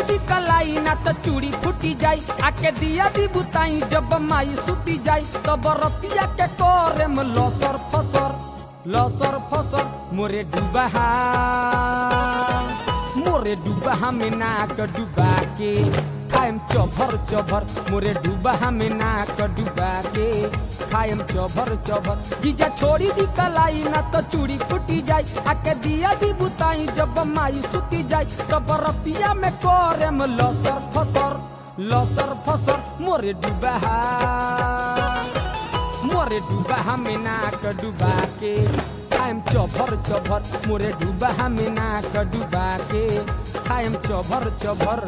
दी कलाई ना तो चूड़ी फूटी जाई आके दिया दी बुताई जब माई सुती जाई तब रतिया के करे में लसर फसर लसर फसर मोरे डूबा मोरे डूबा हमें नाक डूबा के खाएम चभर चभर मोरे डूबा हमें नाक डूबा के खाएम चभर चभर जीजा छोड़ी दी कलाई ना तो चूड़ी फूटी जाई आके दिया दी बुताई जब माई सुती जाई तब रतिया में करे में लसर फसर लसर फसर मोरे डूबा मोरे डूबा हमें नाक डूबा के खाएम चभर चभर मोरे डूबा हमें नाक डूबा के खाएम चभर चभर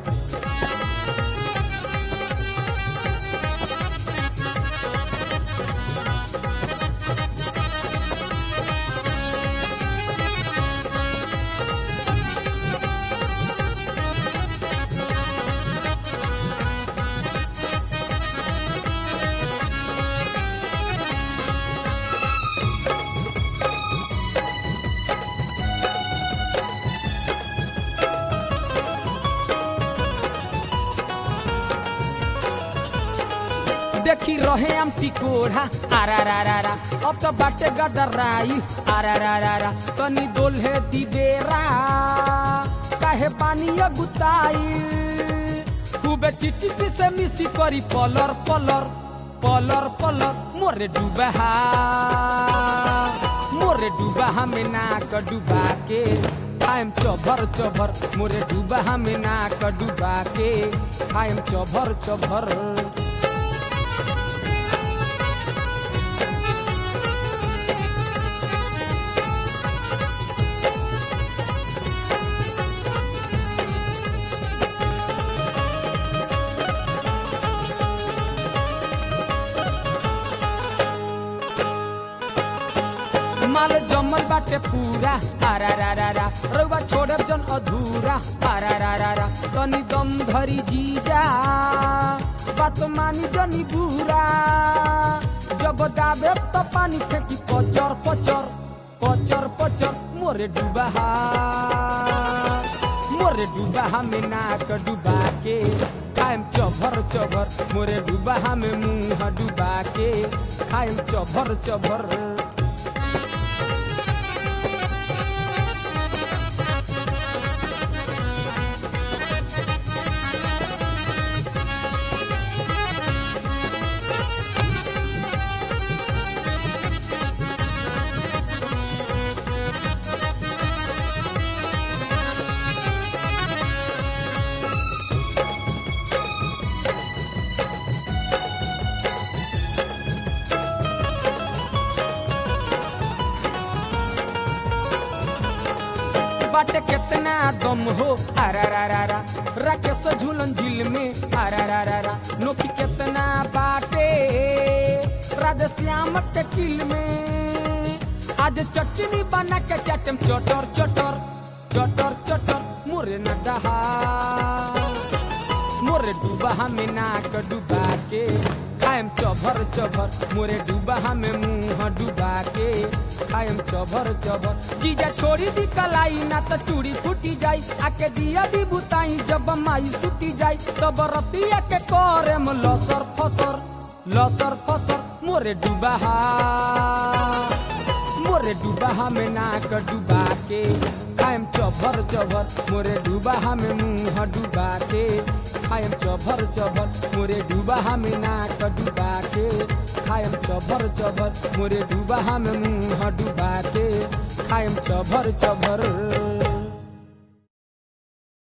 देखी रहे हम टिकोढ़ा आरा रा रा रा अब तो बाटे गदराई आरा रा रा रा तनी दोल्हे दिबेरा काहे पानी गुताई खूबे चिटिपी से मिसी करी पलर पलर पलर पलर मोरे डूबा मोरे डूबा हमें नाक डूबा के खाएम चभर चभर मोरे डूबा हमें नाक डूबा के खाएम चभर चभर माल जमल बाटे पूरा आरा रा रा रा रउआ छोड़े जन अधूरा आरा रा रा रा तनी दम धरी जीजा बात मानी जनी बुरा जब दाबे तो पानी फेंकी पचर पचर पचर पचर मोरे डूबा मोरे डूबा हमें नाक डूबा के खाएम चभर चभर मोरे डूबा हमें मुंह डूबा के खाएम चभर चभर बाटे कितना दम हो आरा रा रा रा राकेश झूलन झील में आरा रा रा रा नोकी कितना बाटे राधे श्याम के किल में आज चटनी बना के चटम चटर चटर चटर चटर मोरे न डहा मोरे डूबा हमें नाक डूबा के खाएम चभर चभर मोरे डूबा हमें मुंह डूबा के खाएम चभर चभर जीजा छोड़ी दी कलाई ना तो चूड़ी फूटी जाई आके दिया दी बुताई जब माई सुती जाई तब रतिया के करे में लसर फसर लसर फसर मोरे डूबा मोरे डूबा हमें नाक डूबा के खाएम चभर चभर मोरे डूबा हमें मुंह डूबा के खाएम चभर चभर मोरे डूबा हमें नाक डूबा के खाएम चभर चभर मोरे डूबा हमें मुंह डूबा के खाएम चभर चभर